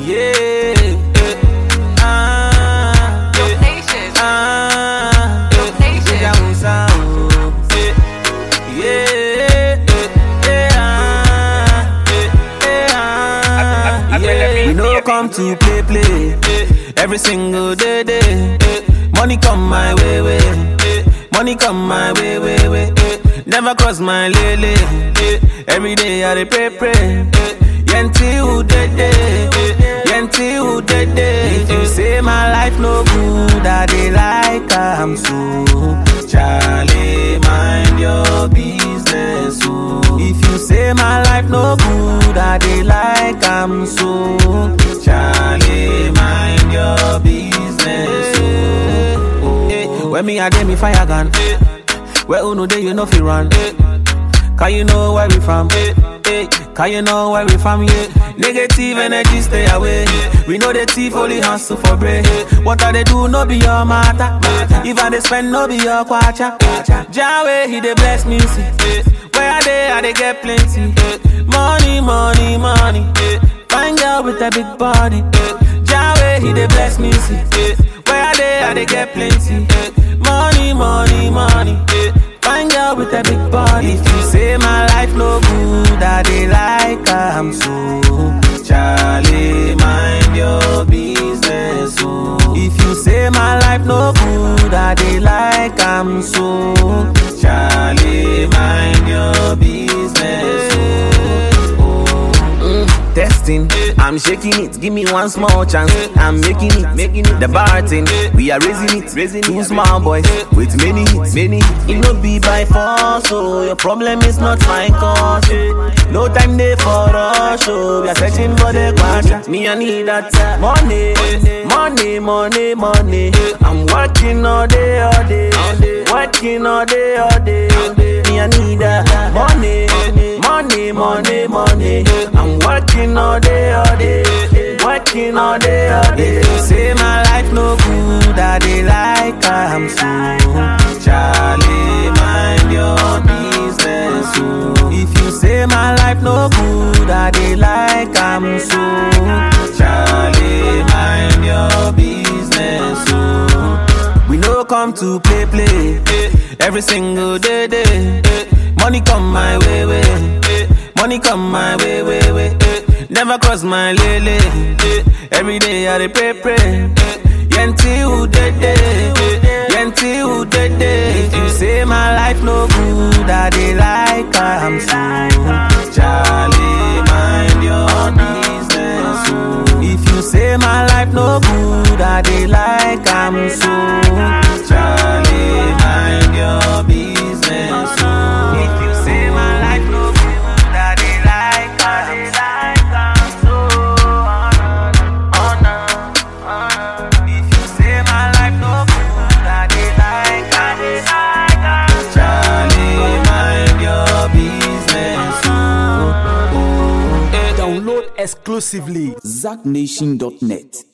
Yeah. eh, Ah. Dope Nation. Ah. Dope Nation. Deja vu sound. Eh, Yeah. eh, eh, ah, eh, eh, ah, I- I- I yeah. feel We the no beat, come to play play every single day day. Money come my way way. Money come my way way way. Never cross my lele. Every day I dey pray pray. Yenti who dead day. Yenti who dead day. If you say my life no good, I dey like am so. Charlie, mind your business. Oh. If you say my life no good, I dey like am so. Charlie, mind your business. Oh. Eh, when me I dey me fire gun. Where uno dey you know fi run. Can you know where we from? Hey, can you know where we from? Yeah. Negative energy stay away. We know the thief only hustle for bread. What I they do no be your matter. If I they spend no be your kwacha. Jawe he dey bless me see. Where I dey I dey get plenty. Money, money, money. Find girl with a big body. Jawe he dey bless me see. Where I dey I dey get plenty. Money, money, money. Find girl with a big body. If you say my life no good, I dey like am so. Charlie, mind your business. Oh. If you say my life no good, I dey like am so. Charlie, mind your business. Oh. Mm, testing, I'm shaking it. Give me one small chance. I'm making it, making it. The bar thing, we are raising it, raising Two small boys with many hits, many. hits. It no be by force, so your problem is not my cause. oh. No time there for rush, oh. We are searching for the quadra. Me I need that money, money, money, money. I'm working all day, all day, working all day, all day. Me I need that money, money, money, money. I'm working all day, all day, working all day, all day. If you say my life no good, I dey like I'm so. Charlie, mind your business. Oh. If you say my life no good, I dey like I'm so. Charlie, mind your business. Oh. We no come to play play every single day day. Money come my way way. Money come my way way way. Never cross my lele. Every day I dey pray pray. Yenti who dead day. Yenti who dead day. If you say my life no good, I dey like am so. Charlie, mind your business. Oh. If you say my life no good, I dey like am so. Charlie, mind your business. Oh. If you say my life no good, I dey like am so. Oh, no, oh, no. If you say my life no good, I dey like am so. Charlie, mind your business. Oh, oh, eh. Download exclusively ZackNation.net.